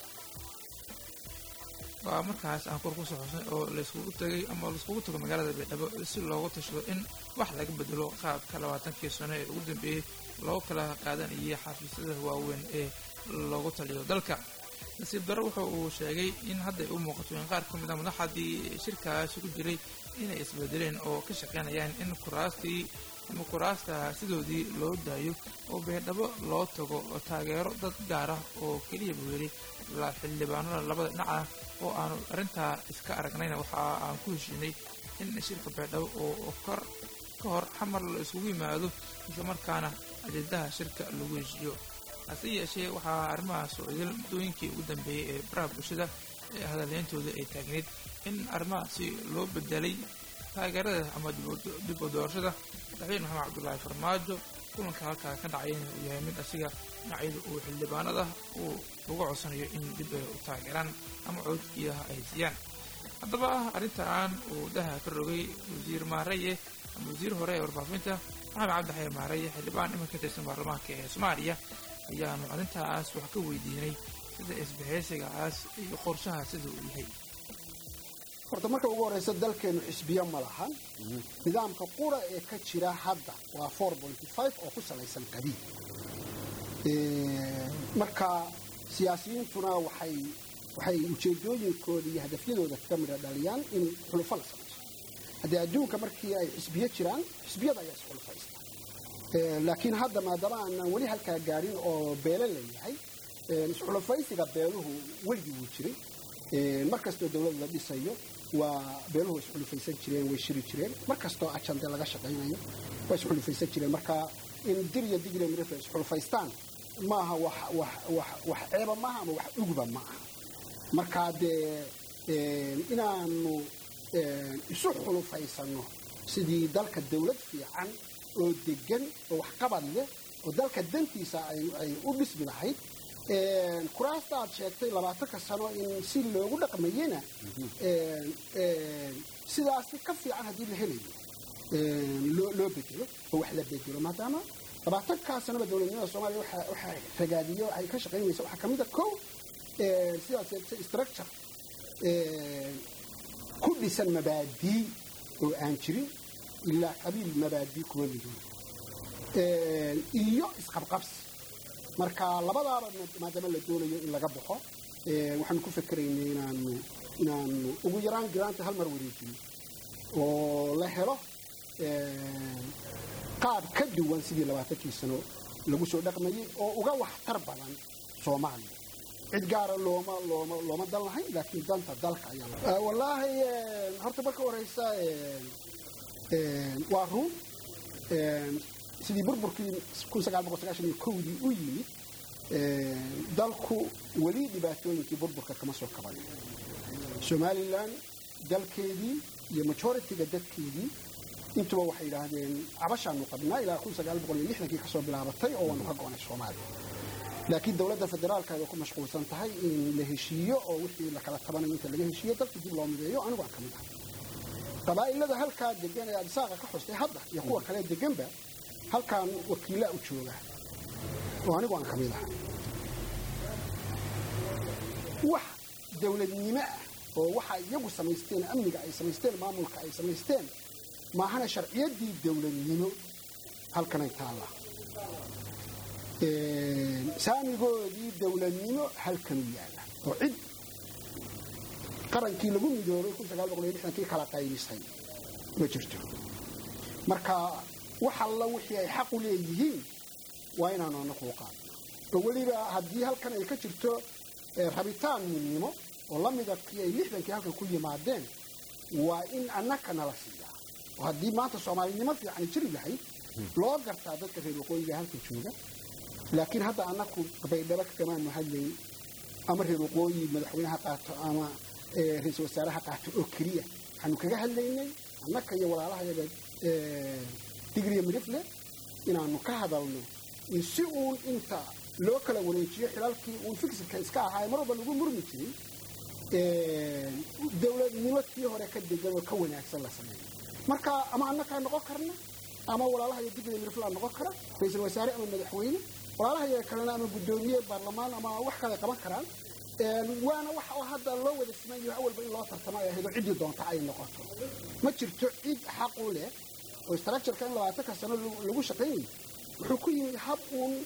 waa markaas aan kor kusoo xusnay oo layskugu tagay ama laiskugu tago magaalada baydhabo si loogu tashado in wax laga bedelo qaabka labaatankii sano ee ugu dambeeyey loo kala qaadanayay xafiisyada waaweyn ee loogu taliyo dalka nasiib darro wuxa uu sheegay in hadday u muuqato in qaar ka mid a madaxdii shirkaasi ku jiray inay isbedeleen oo ka shaqaynayaan in kuraastii ama kuraasta sidoodii loo daayo oo baydhabo loo tago taageero dad gaar ah oo keliya buu yidhi xildhibaanada labada dhinac ah oo aanu arrintaa iska aragnayna waxa aan ku heshiinay in shirka baydhabo oo kor ka hor xamar la iskugu yimaado islamarkaana ajendaha shirka lagu heshiiyo hase yeeshee waxaa arrimahaas socdil muddooyinkii ugu dambeeyey ee baraha bulshada ee hadaleyntooda ay taagneyd in arrimahaasi loo bedelay taageerada ama dib u doorashada madaxweyne maxamed cabdulaahi farmaajo kulanka halkaa ka dhacayna uu yahay mid asiga dhinacyada uu xildhibaanada uu uga codsanayo in dib ay u taageeraan ama codkiidaha ay siiyaan haddaba arrintan uu daha ka rogay wasiir maaraye ama wasiir hore ee warfaafinta maxamed cabdixaye maaraye xildhibaan iman ka tirsan baarlamaanka ee soomaaliya ayaanu arrintaas wax ka weydiinay sida isbahaysigaas iyo qorshaha sida uu yahay horta marka ugu horeysa dalkeenu xisbiyo ma lahan nidaamka qura ee ka jira hadda waa oo ku salaysan qabiil marka siyaasiyiintuna waxay waxay ujeedooyinkooda iyo hadafyadooda ka midha dhaliyaan in xulufo la samayso haddii adduunka markii ay xisbiyo jiraan xisbiyada ayaa isxulufaysta laakiin hadda maadaama aanan weli halkaa gaadhin oo beele la yahay isxulufaysiga beeluhu weligii wuu jiray mar kastoo dowlad la dhisayo waa beeluhu isxulufaysan jireen way shiri jireen mar kastoo ajande laga shaqaynayo waa isxulufaysan jireen marka in dir iyo digre mirifla isxulufaystaan maaha wax wax wax wax ceeba maaha ama wax uguba ma aha marka dee inaanu isu xulufaysanno sidii dalka dawlad fiican oo degan oo waxqabad leh oo dalka dantiisa ay u dhismi lahayd kuraasta aad sheegtay labaatanka sano in si loogu dhaqmayena sidaasi ka fiican haddii la helayo loo bedelo oo wax la bedelo maadaama labaatankaa sanoba dowladnimada soomaaliya waxaa ragaadiyo ay ka shaqaynaysa waxaa ka mid a kow sidaad sheegtay structure ku dhisan mabaadii oo aan jirin ilaa qabiil mabaadii kuma midoobo iyo isqabqabsi marka labadaaba maadaama la doonayo in laga baxo waxaanu ku fakeraynay inaanu inaanu ugu yaraan giraanta hal mar wareejino oo la helo qaab ka duwan sidii labaatankii sano lagu soo dhaqmayay oo uga waxtar badan soomaaliya cid gaara looma looma looma dan lahayn laakiin danta dalka ayaa wallaahi horta marka horeysa waa run sidii burburkii dii u yimid dalku weli dhibaatooyinkii burburka kama soo kaban somalilan dalkeedii iyo majoritiga dadkeedii intuba waxay yidhaahdeen cabashaanu qabnaa ilaa kii kasoo bilaabatay oo waanu ka go'nay soomaaliya laakiin dowladda federaalka ay ku mashquulsan tahay in la heshiiyo oo wixii la kala tabanayo inta laga heshiiyo dalkii dib loo mideeyo anigu aan ka mid ahay qabaa'ilada halkaa degan ee adisaaqa ka xustay hadda iyo kuwa kale deganba halkaan wakiilaa u jooga oo anigu aan ka mid ahay wax dowladnimo ah oo waxa iyagu samaysteen amniga ay samaysteen maamulka ay samaysteen maahana sharciyaddii dowladnimo halkanay taalla saamigoodii dowladnimo halkanuu yaalla oo cid qarankii lagu midoobay kii kala qaybisay ma jirto marka wax alla wixii ay xaq u leeyihiin waa inaanu anaku u qaadno oo weliba haddii halkan ay ka jirto rabitaan midnimo oo la mida kii ay lixdankii halkan ku yimaadeen waa in annaka nala siiyaa oo haddii maanta soomaalinimo fiican jiri lahayd loo gartaa dadka reer waqooyiga halka jooga laakiin hadda annaku baydhabo kagamaanu hadlayn ama reer waqooyi madaxweyneha qaato ama ra-iisul wasaaraha qaato oo keliya waxaanu kaga hadlaynay annaka iyo walaalahayaga digriya midifle inaanu ka hadalno in si uun inta loo kala wareejiyo xilalkii uun fikirka iska ahaa mar walba lagu murmi jiray dowladnimo tii hore ka degan oo ka wanaagsan la sameeyo marka ama annakaa noqon karna ama walaalahaya digriya midifle noqon kara ra-iisul wasaare ama madaxweyne walaalahaya kalena ama guddoomiye baarlamaan ama wax kale qaban karaan waana wax oo hadda loo wada simayo awalba in loo tartamo ay ahayd oo ciddii doonta ay noqoto ma jirto cid xaq u leh oo structureka in labaatanka sano lagu shaqaynayo wuxuu ku yimid hab uun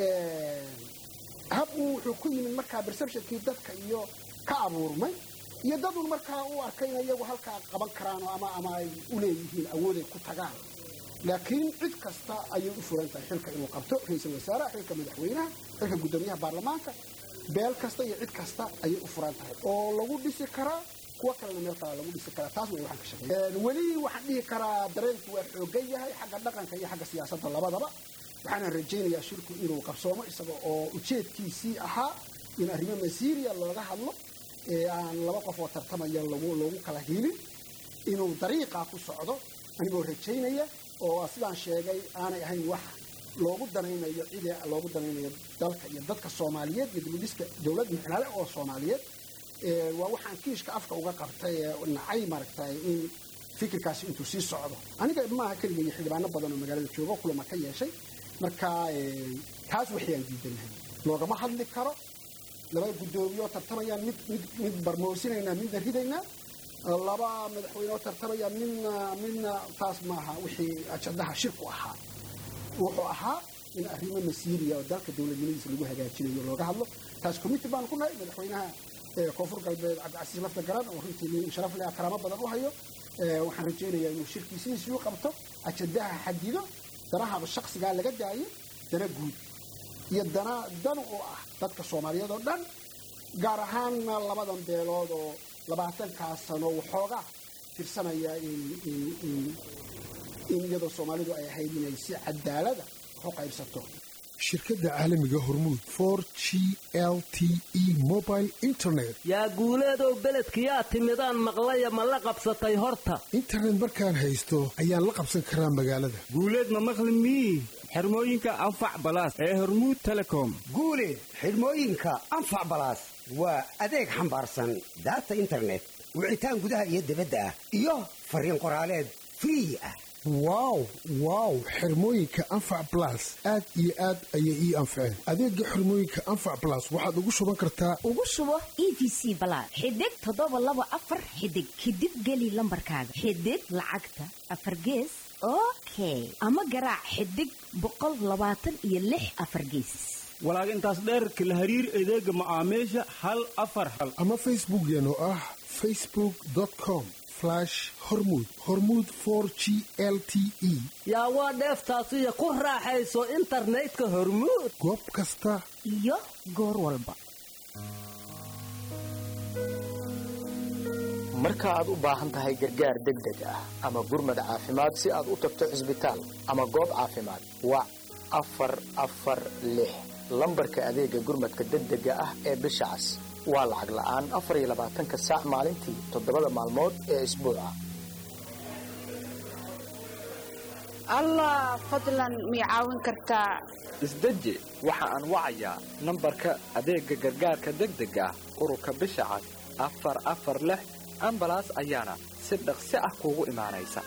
hab uun wuxuu ku yimid markaa perceptionkii dadka iyo ka abuurmay iyo dad uun markaa u arkay in iyagu halkaa qaban karaan ama ama ay u leeyihiin awooday ku tagaan laakiin cid kasta ayay u furan tahay xilka inuu qabto ra-iisul wasaaraha xilka madaxweynaha xilka guddoomiyaha baarlamaanka beel kasta iyo cid kasta ayay u furan tahay oo lagu dhisi karaa kuwo kalena meel kalaa lagu dhisi karaa taas way waxaan ka shaqeeya weli waxaan dhihi karaa dareenku waa xoogan yahay xagga dhaqanka iyo xagga siyaasadda labadaba waxaana rajaynayaa shirku inuu qabsoomo isaga oo ujeedkiisii ahaa in arrimo masiiriya looga hadlo ee aan laba qof oo tartamaya lagu loogu kala hiilin inuu dariiqaa ku socdo anigoo rajaynaya oo sidaan sheegay aanay ahayn wax loogu danaynayo cidii loogu danaynayo dalka iyo dadka soomaaliyeed iyo dibudhiska dowlad micnale oo soomaaliyeed waa waxaan kiishka afka uga qabtay ee nacay maaragtay in fikirkaasi intuu sii socdo aniga maaha keliga iyo xildhibaano badan oo magaalada joogo kulama ka yeeshay marka taas waxayaan diidanahay loogama hadli karo laba guddoomiyeoo tartamayaan mid mid mid barmoosinaynaa midna ridaynaa laba madaxweyne oo tartamayaan midna midna taas maaha wixii ajadaha shirku ahaa wuxuu ahaa in arrimo masiiriya oo dalka dowladnimadiisa lagu hagaajinayo looga hadlo taas committee baan ku nahay madaxweynaha koonfur galbeed cabdicasiis lafta garan oo runtii nin sharaf leh karaamo badan u hayo waxaan rajaynayaa inuu shirkiisiisii u qabto ajadaha xadido danahaba shaksigaa laga daayo dana guud iyo dana dan u ah dadka soomaaliyeed oo dhan gaar ahaanna labadan beelood oo labaatankaas sano waxoogaa tirsanaya in iyadoo soomaalidu ay ahayd inay si cadaalada wax u qaybsato shirkadda caalamiga hormuud for g l t e mobile internet yaa guuleedow beledkiyaa timidaan maqlaya ma la qabsatay horta internet markaan haysto ayaan la qabsan karaa magaalada guuleed ma maqli mii xirmooyinka anfac balaas ee hormuud telecom guuleed xidhmooyinka anfac balaas waa adeeg xambaarsan daata internet wicitaan gudaha iyo dibadda ah iyo fariin qoraaleed free ah wow wow xirmooyinka anfac blas aad iyo aad ayay ii anfaceen adeega xirmooyinka anfac blas waxaad ugu shuban kartaa ugu shubo e v c balaad xidig toddoba laba afar xidig kadib geli lambarkaaga xidig lacagta afar gees okay ama garaac xidig boqol labaatan iyo lix afar geesis walaag intaas dheerka la hariir adeega macaamiisha hal afar hal ama facebookeen oo ah facebook com hormud hormud for g l t e yaa waa dheeftaasiyo ku raaxayso internetka hormuud goob kasta iyo goor walba marka aad u baahan tahay gargaar degdeg ah ama gurmad caafimaad si aad u tagto cisbitaal ama goob caafimaad wac afar afar lix lambarka adeega gurmadka degdega ah ee bisha cas waa lacag la'aan afar iyo labaatanka saac maalintii toddobada maalmood ee isbuuca allah fadlan mii caawin kartaa isdeji waxa aan wacayaa nambarka adeegga gargaarka degdega ah ururka bisha cas afar afar lix ambalaas ayaana si dhaqsi ah kuugu imaanaysa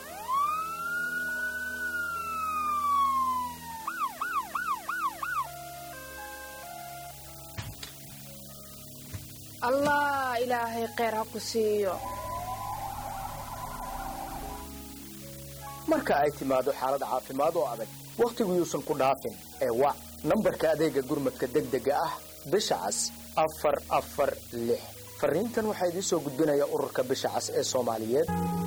allah ilaahay kheyr ha ku siiyo marka ay timaado xaalad caafimaad oo adag wakhtigu yuusan ku dhaafin ee wac nambarka adeega gurmadka degdega ah bisha cas afar afar lix fariintan waxaa idiin soo gudbinaya ururka bisha cas ee soomaaliyeed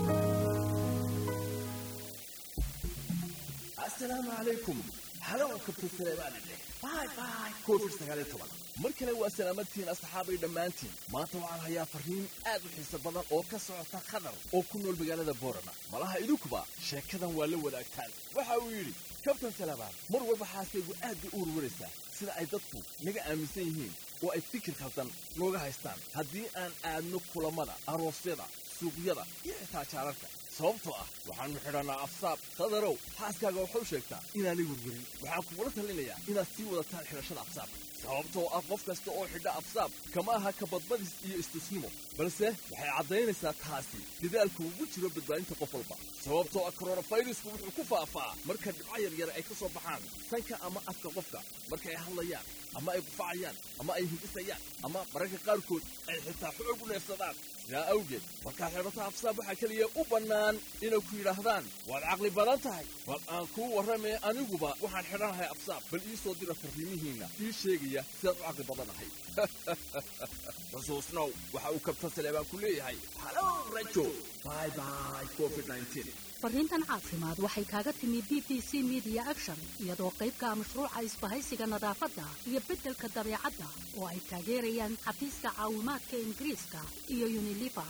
asalaamu calaykum halow kabta saleebaanidhe bay bay covid sagaaliyo toban mar kale waa salaamadtihiin asxaabay dhammaantiin maanta waxaan hayaa farriin aad u xiiso badan oo ka socota qatar oo ku nool magaalada boorama malaha idinkuba sheekadan waa la wadaagtaan waxa uu yidhi kabtan salabaan mar walba xaaskaygu aad bay u warwaraysaa sida ay dadku naga aaminsan yihiin oo ay fikir khaldan nooga haystaan haddii aan aadno kulammada aroosyada suuqyada iyo xitaa jaararka sababtoo ah waxaannu xidhannaa afsaab qadarow xaaskaaga waxau sheegtaa inaanay werwerin waxaan kugula talinayaa inaad sii wadataan xidhashada afsaabka sababtoo ah qof kasta oo xidha afsaab kama aha kabadbadis iyo istusnimo balse waxay caddaynaysaa taasi dadaalku ugu jiro badbaadinta qof walba sababtoo ah koronafayrisku wuxuu ku faafaa marka dhibco yaryar ay ka soo baxaan sanka ama afka qofka marka ay hadlayaan ama ay gufacayaan ama ay hindisayaan ama mararka qaarkood ay xitaa xoog u neefsadaan sidaa awgeed markaad xidhato afsaab waxaa keliya u bannaan inay ku yidhaahdaan waad caqli badan tahay bal aan kuu warramee aniguba waxaan xidhanahay afsaab bal ii soo dira farriimihiinna ii sheegaya sidaad u caqli badanahay xusuusnow waxa uu kabtan saleebaan ku leeyahay halow rajo bye bye covid 19 fariintan caafimaad waxay kaaga timi b b c media action iyadoo qaybka mashruuca isbahaysiga nadaafadda iyo beddelka dabeecadda oo ay taageerayaan xafiiska caawimaadka ingiriiska iyo uniliver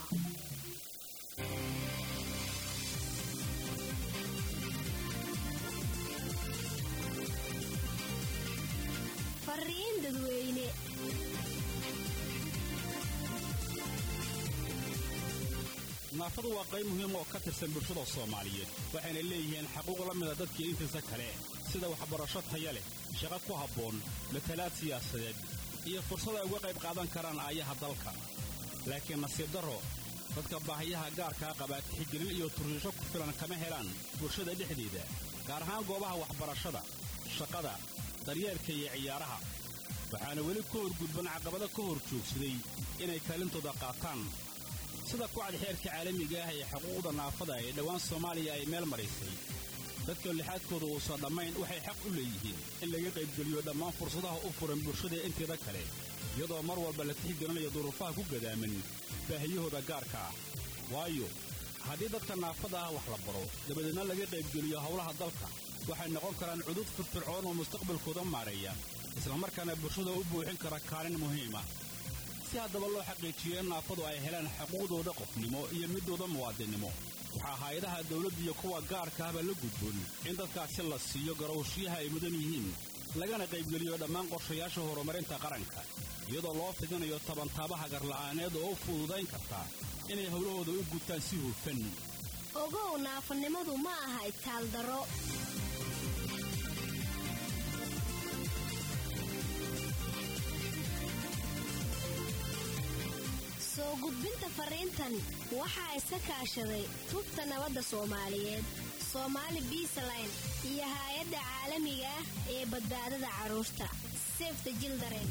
fariin dadweyne naafadu waa qayb muhiim oo ka tirsan bulshada soomaaliyeed waxayna leeyihiin xaquuq la mida dadkii intiisa kale sida waxbarasho taya leh shaqo ku habboon matalaad siyaasadeed iyo fursad ay uga qayb qaadan karaan aayaha dalka laakiin nasiib darro dadka baahiyaha gaarkaa qaba tixgelin iyo turriisho ku filan kama helaan bulshada dhexdeeda gaar ahaan goobaha waxbarashada shaqada daryeelka iyo ciyaaraha waxaana weli ku horgudban caqabado ka hor joogsaday inay kaalintooda qaataan sida kucad xeerka caalamiga ah ee xuquuqda naafada ee dhowaan soomaaliya ay meel maraysay dadka lixaadkooda uusan dhammayn waxay xaq u leeyihiin in laga qaybgeliyo dhammaan fursadaha u furan bulshada inteeda kale iyadoo mar walba la tixgelinayo duruufaha ku gadaaman baahiyahooda gaarka ah waayo haddii dadka naafada ah wax la baro dabadeedna laga qaybgeliyo howlaha dalka waxay noqon karaan cudud firfircoon oo mustaqbalkooda maareeya islamarkaana bulshada u buuxin kara kaalin muhiima si haddaba loo xaqiijiyo in naafadu ay helaan xuquuqdooda qofnimo iyo midooda muwaadinnimo waxaa hay-adaha dawladda iyo kuwa gaarka ahba la gudboon in dadkaasi la siiyo garowshiyaha ay mudan yihiin lagana qaybgeliyo dhammaan qorshayaasha horumarinta qaranka iyadoo loo fidinayo tabantaabaha garla'aaneed oo u fududayn karta inay howlahooda u gutaan si hufan ogow naafanimadu ma aha itaaldaro soo gudbinta fariintan waxaa iska kaashaday tubta nabadda soomaaliyeed soomaali biisaline iyo haay-adda caalamiga ah ee badbaadada carruurta sefta jildaren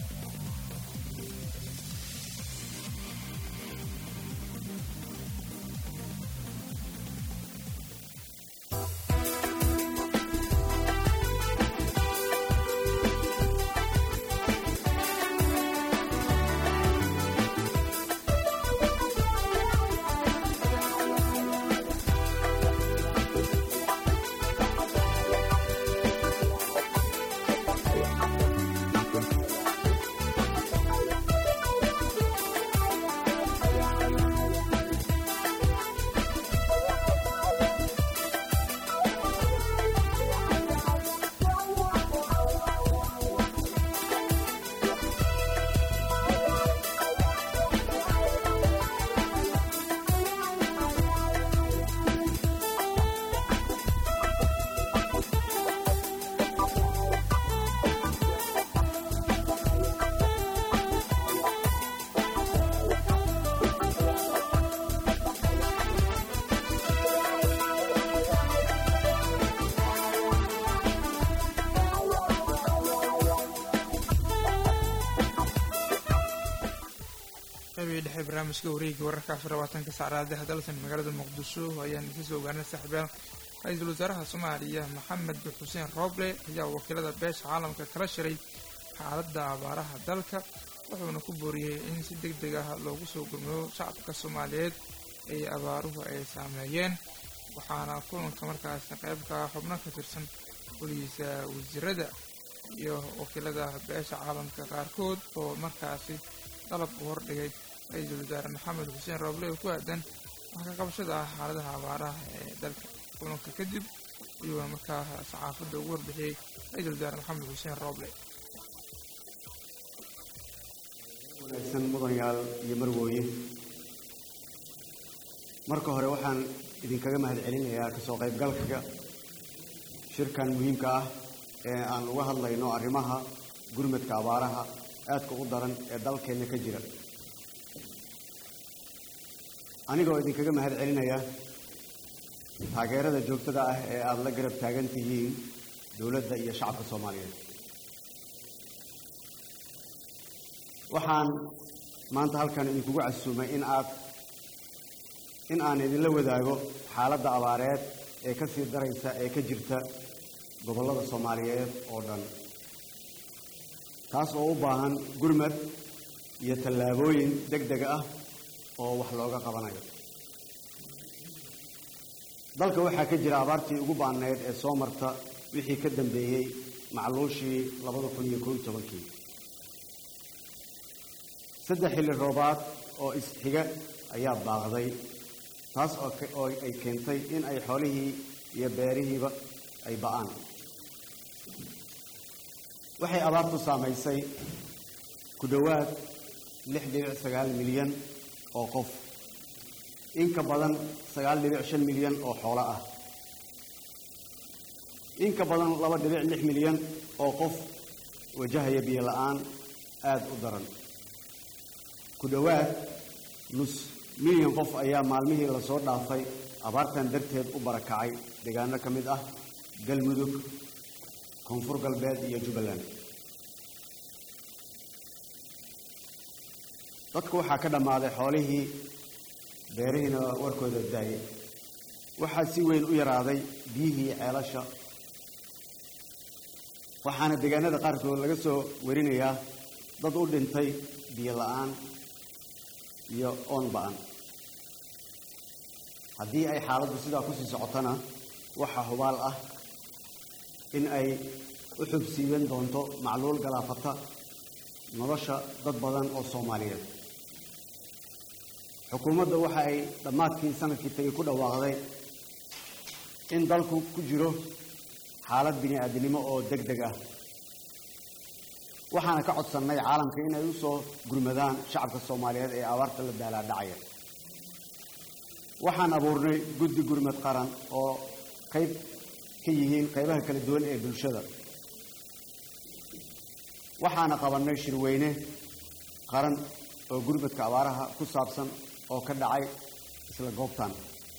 qaybihii dhexe barnaamijka wareegga wararka afar labaatanka saacadaha dalsan magaalada muqdisho ayaan idin soo ogaanay saaxiibayaal ra-iisul wasaaraha soomaaliya maxamed xuseen rooble ayaa wakiilada beesha caalamka kala shiray xaaladda abaaraha dalka wuxuuna ku booriyey in si deg deg ah loogu soo gurmado shacabka soomaaliyeed ee abaaruhu ay saameeyeen waxaana kulanka markaasi qaybka xubno ka tirsan weligiisa wasiirada iyo wakiilada beesha caalamka qaarkood oo markaasi dalab u hordhigay ra-iisul wasaare maxamed xuseen rooble oo ku aadan wax ka qabashada ah xaaladaha abaaraha ee dalka kulanka kadib ayuuna markaa saxaafadda ugu warbixiyey ra-iisul wasaare maxamed xuseen rooble wanaagsan mudanayaal iyo marwooye marka hore waxaan idinkaga mahadcelinayaa kasoo qaybgalka shirkan muhiimka ah ee aan uga hadlayno arrimaha gurmadka abaaraha aadka u daran ee dalkeenna ka jira anigoo idinkaga mahad celinaya taageerada joogtada ah ee aada la garab taagan tihiin dowladda iyo shacabka soomaaliyeed waxaan maanta halkan idinkugu casuumay in aad in aan idinla wadaago xaaladda abaareed ee ka sii daraysa ee ka jirta gobollada soomaaliyeed oo dhan taas oo u baahan gurmad iyo tallaabooyin deg deg ah oo wax looga qabanayo dalka waxaa ka jira abaartii ugu baanayd ee soo marta wixii ka dambeeyey macluushii labada kun iyo koob iyo tobankii saddex xilli roobaad oo isxiga ayaa baaqday taas oo ke- oo ay keentay in ay xoolihii iyo beerihiiba ay ba'aan waxay abaartu saamaysay ku dhowaad lix dhibic sagaal milyan oo qof in ka badan sagaal dhibic shan milyan oo xoolo ah in ka badan laba dhibic lix milyan oo qof wajahaya biyo la'aan aada u daran ku dhowaad nus milyan qof ayaa maalmihii lasoo dhaafay abaartan darteed u barakacay deegaano ka mid ah galmudug koonfur galbeed iyo jubbaland dadku waxaa ka dhammaaday xoolihii beerihiina warkooda daayay waxaa si weyn u yaraaday biyihii ceelasha waxaana deegaanada qaarkood laga soo warinayaa dad u dhintay biyo la'aan iyo oon ba'an haddii ay xaaladdu sidaa kusii socotona waxaa hubaal ah in ay u xubsiiban doonto macluul galaafata nolosha dad badan oo soomaaliyeed xukuumadda waxa ay dhammaadkii sanadkii tagay ku dhawaaqday in dalku ku jiro xaalad bini-aadinimo oo deg deg ah waxaana ka codsannay caalamka in ay u soo gurmadaan shacabka soomaaliyeed ee abaarta la daalaadhacaya waxaan abuurnay guddi gurmad qaran oo qayb ka yihiin qaybaha kala duwan ee bulshada waxaana qabannay shirweyne qaran oo gurmadka abaaraha ku saabsan oo ka dhacay isla goobtan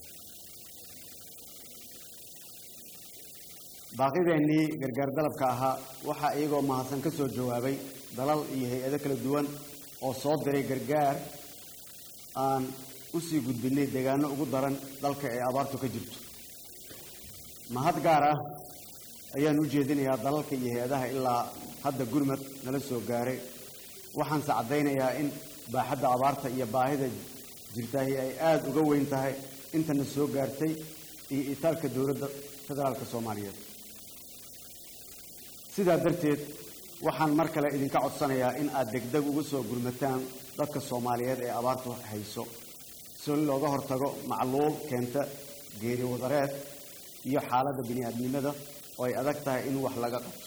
baaqideennii gargaar dalabka ahaa waxaa iyagoo mahadsan ka soo jawaabay dalal iyo hay-ado kala duwan oo soo diray gargaar aan u sii gudbinay deegaano ugu daran dalka ee abaartu ka jirto mahad gaar ah ayaan u jeedinayaa dalalka iyo hay-adaha ilaa hadda gurmad nala soo gaaray waxaanse caddaynayaa in baaxadda abaarta iyo baahida jirtaahi ay aada uga weyn tahay intana soo gaartay iyo itaalka dowladda federaalka soomaaliyeed sidaa darteed waxaan mar kale idinka codsanayaa in aad degdeg uga soo gurmataan dadka soomaaliyeed ee abaartu hayso si looga hortago macluul keenta geeri wadareed iyo xaaladda bini-aadnimada oo ay adag tahay in wax laga qabto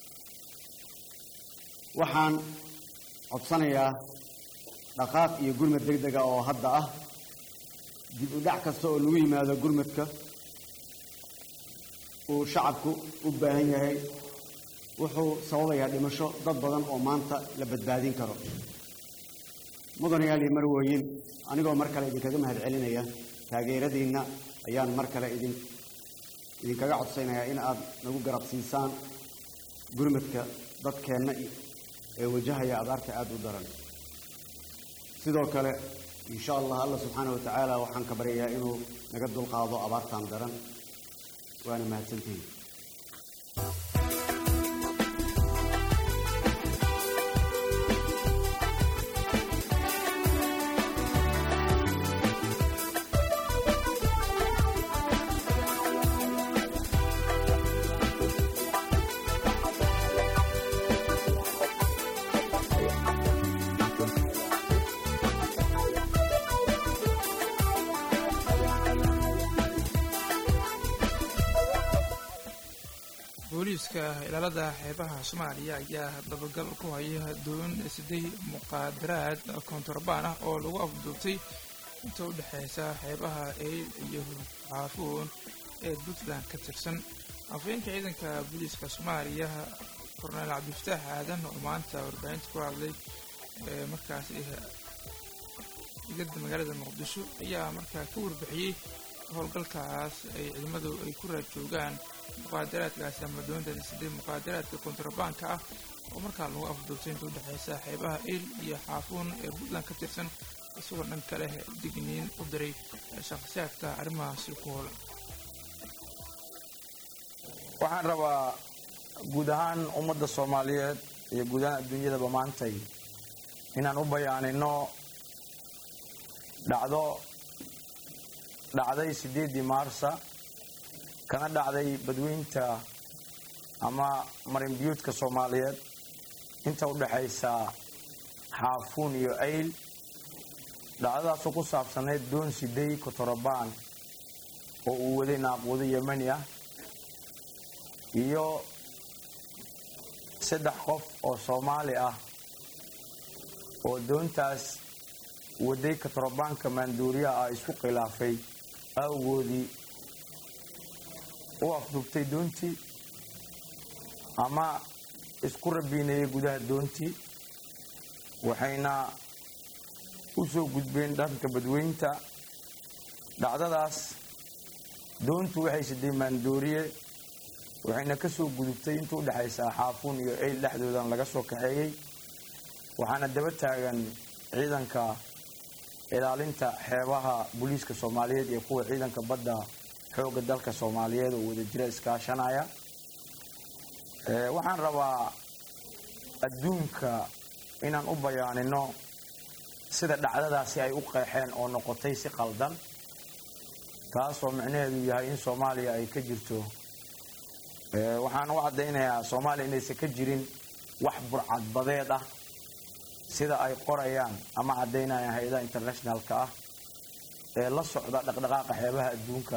waxaan codsanayaa dhaqaaq iyo gurmad deg dega oo hadda ah dib u dhac kasta oo lagu yimaado gurmadka uu shacabku u baahan yahay wuxuu sababayaa dhimasho dad badan oo maanta la badbaadin karo mudanayaal iyo marwooyin anigoo mar kale idinkaga mahad celinaya taageeradiinna ayaan mar kale idin idinkaga codsanayaa in aad nagu garab siisaan gurmadka dadkeenna ee wajahaya abaarta aada u daran sidoo kale insha allah alla subxaana wa tacaala waxaan ka baryayaa inuu naga dulqaado abaartan daran waana mahadsantihiin booliiska ilaalada xeebaha soomaaliya ayaa dabagal ku haya doon siday muqaadaraad kontrabaan ah oo lagu afduubtay inta u dhexeysa xeebaha eyl iyo xaafuun ee puntland ka tirsan afhayeenka ciidanka booliiska soomaaliya korneel cabdifataax aadan oo maanta warbaahinta ku hadlay ee markaas igada magaalada muqdisho ayaa markaa ka warbixiyey howlgalkaas ay ciidamadu ay ku raajoogaan muqaadaraadkaasi ama doontaasi sidee muqaadaraadka kontrabaanka ah oo markaa lagu afduubtay inta udhexeysa xeebaha il iyo xaafuun ee puntland ka tirsan isagoo dhan kale digniin u diray shakhsiyaadka arrimahaasi ku hoolan waxaan rabaa guud ahaan ummadda soomaaliyeed iyo guud ahaan adduunyadaba maantay inaan u bayaanino dhacdo dhacday siddeeddii maarsa kana dhacday badweynta ama marinbiyuudka soomaaliyeed inta u dhexaysa xaafuun iyo ayl dhacdadaasoo ku saabsanayd doon siday kotorobaan oo uu waday naaquudo yemani ah iyo saddex qof oo soomaali ah oo doontaas waday kotorabaanka maanduuriyaha ah isku khilaafay awgoodii u afdubtay doontii ama isku rabiinayay gudaha doontii waxayna u soo gudbeen dhanka badweynta dhacdadaas doontu waxay siday maandooriye waxayna ka soo gudubtay inta u dhexaysa xaafuun iyo eyl dhexdoodan laga soo kaxeeyey waxaana daba taagan ciidanka ilaalinta xeebaha booliiska soomaaliyeed iyo kuwa ciidanka badda xoogga dalka soomaaliyeed oo wadajira iskaashanaya waxaan rabaa adduunka inaan u bayaanino sida dhacdadaasi ay u qeexeen oo noqotay si qaldan taasoo micnaheedu yahay in soomaaliya ay ka jirto waxaan u caddaynayaa soomaaliya inaysan ka jirin wax burcadbadeed ah sida ay qorayaan ama caddaynayaan hay-adaha internationalka ah ee la socda dhaqdhaqaaqa xeebaha adduunka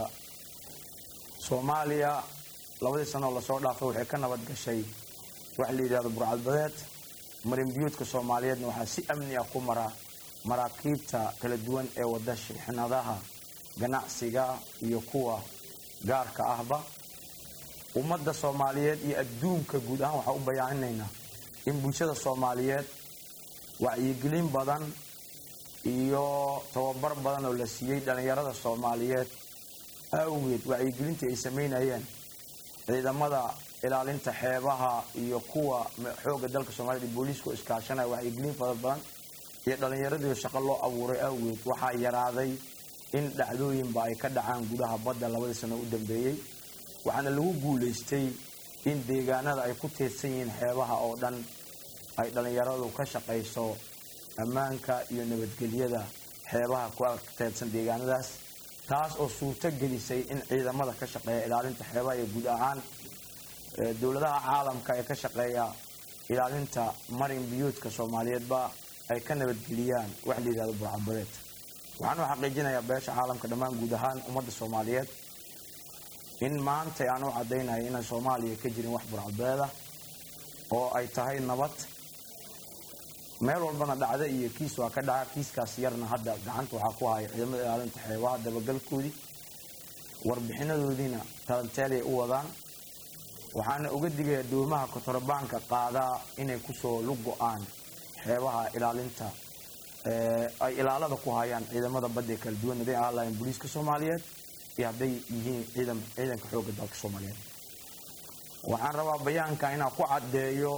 soomaaliya labadii sanoo lasoo dhaafay waxay ka nabad gashay wax la yidhahdo burcadbadeed marinbiyuudka soomaaliyeedna waxaa si amni ah ku mara maraakiibta kala duwan ee wada shixnadaha ganacsiga iyo kuwa gaarka ahba ummadda soomaaliyeed iyo adduunka guud ahaan waxaa u bayaaninaynaa in bulshada soomaaliyeed wacyigelin badan iyo tababar badan oo la siiyey dhallinyarada soomaaliyeed awgeed wacyigelintii ay samaynayeen ciidamada ilaalinta xeebaha iyo kuwa xoogga dalka soomaaliyed iyo booliisku iskaashanaya wacyigelin fara badan iyo dhallinyaradii shaqo loo abuuray awgeed waxaa yaraaday in dhacdooyinba ay ka dhacaan gudaha badda labadii sano u dambeeyey waxaana lagu guulaystay in deegaanada ay ku teedsan yihiin xeebaha oo dhan ay dhallinyaradu ka shaqayso ammaanka iyo nabadgelyada xeebaha ku teedsan deegaanadaas taas oo suurto gelisay in ciidamada ka shaqeeya ilaalinta xeebaha iyo guud ahaan dowladaha caalamka ee ka shaqeeya ilaalinta marin biyuudka soomaaliyeedba ay ka nabadgeliyaan wax la yidhahdo burcadbadeed waxaan u xaqiijinayaa beesha caalamka dhammaan guud ahaan ummadda soomaaliyeed in maanta aan u caddaynayo inaan soomaaliya ka jirin wax burcadbadeed ah oo ay tahay nabad meel walbana dhacda iyo kiis waa ka dhaca kiiskaas yarna hadda gacanta waxaa ku haya ciidamada ilaalinta xeebaha dabagalkoodii warbixinadoodiina talanteelay u wadaan waxaana uga digaya doomaha kotorabaanka qaadaa inay kusoo lug go-aan xeebaha ilaalinta ay ilaalada ku hayaan ciidamada badda ee kala duwan haday ahaan lahayn booliiska soomaaliyeed iyo hadday yihiin ciidan ciidanka xoogga dalka soomaaliyeed waxaan rabaa bayaanka inaan ku caddeeyo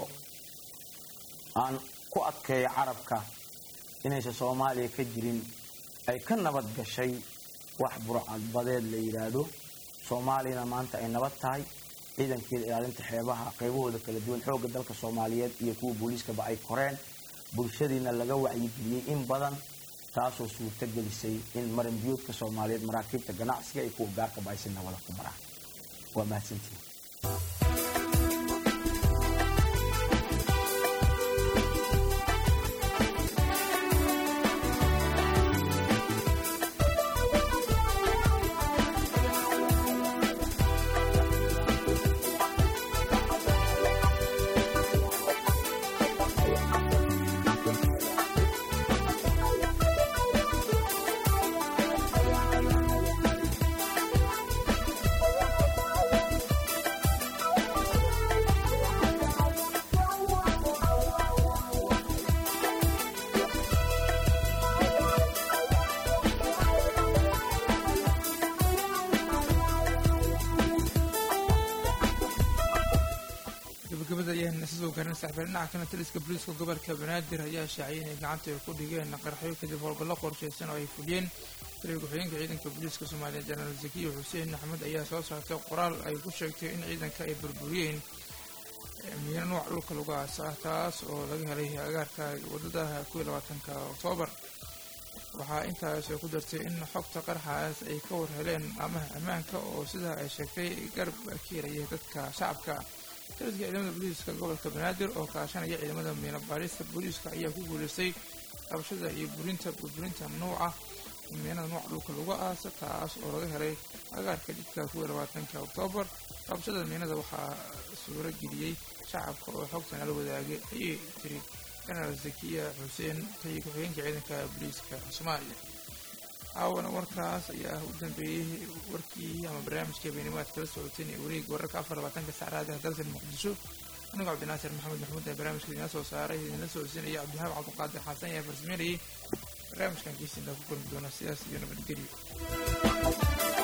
aan ku adkeeyo carabka inaysan soomaaliya ka jirin ay ka nabad gashay wax burcadbadeed la yidhaahdo soomaaliyana maanta ay nabad tahay ciidankeeda ilaalinta xeebaha qaybahooda kala duwan xoogga dalka soomaaliyeed iyo kuwa booliiskaba ay koreen bulshadiina laga wacyigeliyey in badan taasoo suurto gelisay in marinbiyuudka soomaaliyeed maraakiibta ganacsiga iyo kuwa gaarkaba ay si nabada ku maraan waa mahadsantihin gabagabada ayaan isa soo garin saxbeen dhinaca kana taliska booliiska gobolka banaadir ayaa shaaciyay inay gacanta ay ku dhigeen qarxyo kadib howlgallo qorshaysan oo ay fuliyeen taliga ku-xigeenka ciidanka booliiska soomaaliya jenaraal zakiya xuseen axmed ayaa soo saartay qoraal ay ku sheegtay in ciidanka ay burburiyeen miino nooc dhulka lagu aasa ah taas oo laga helay agaarka wadada ku iyo labaatanka oktoobar waxaa intaas ku dartay in xogta qarxaas ay ka warheleen amaha ammaanka oo sidaa ay sheegtay garab kiiraya dadka shacabka taliska ciidamada booliiska gobolka banaadir oo kaashanaya ciidamada miino baarista booliiska ayaa ku guulaystay qabashada iyo burinta burburinta nuuca miinada nuuca dhulka lagu aasa taas oo laga helay agaarka jidka kuwa labaatanka oktoobar qabashada miinada waxaa suuro geliyey shacabka oo xogtan ala wadaagay ayay tiri jenaraal zakiya xuseen tayi ku-xigeenka ciidanka booliiska soomaaliya caawana warkaas ayaa u dambeeyey warkii ama barnaamijka beenimaad kala socoteen ee wareeg wararka afar labaatanka sacraada dalkan muqdisho anigoo cabdinaasir maxamed maxmuud ee barnaamijka idinla soo saaray idinla socodsiinaya cabdihaab cabdiqaadir xasan ayaa farsameynayay barnaamijkan kiisiina ku kulmi doona sidaas iyo nabadgelyo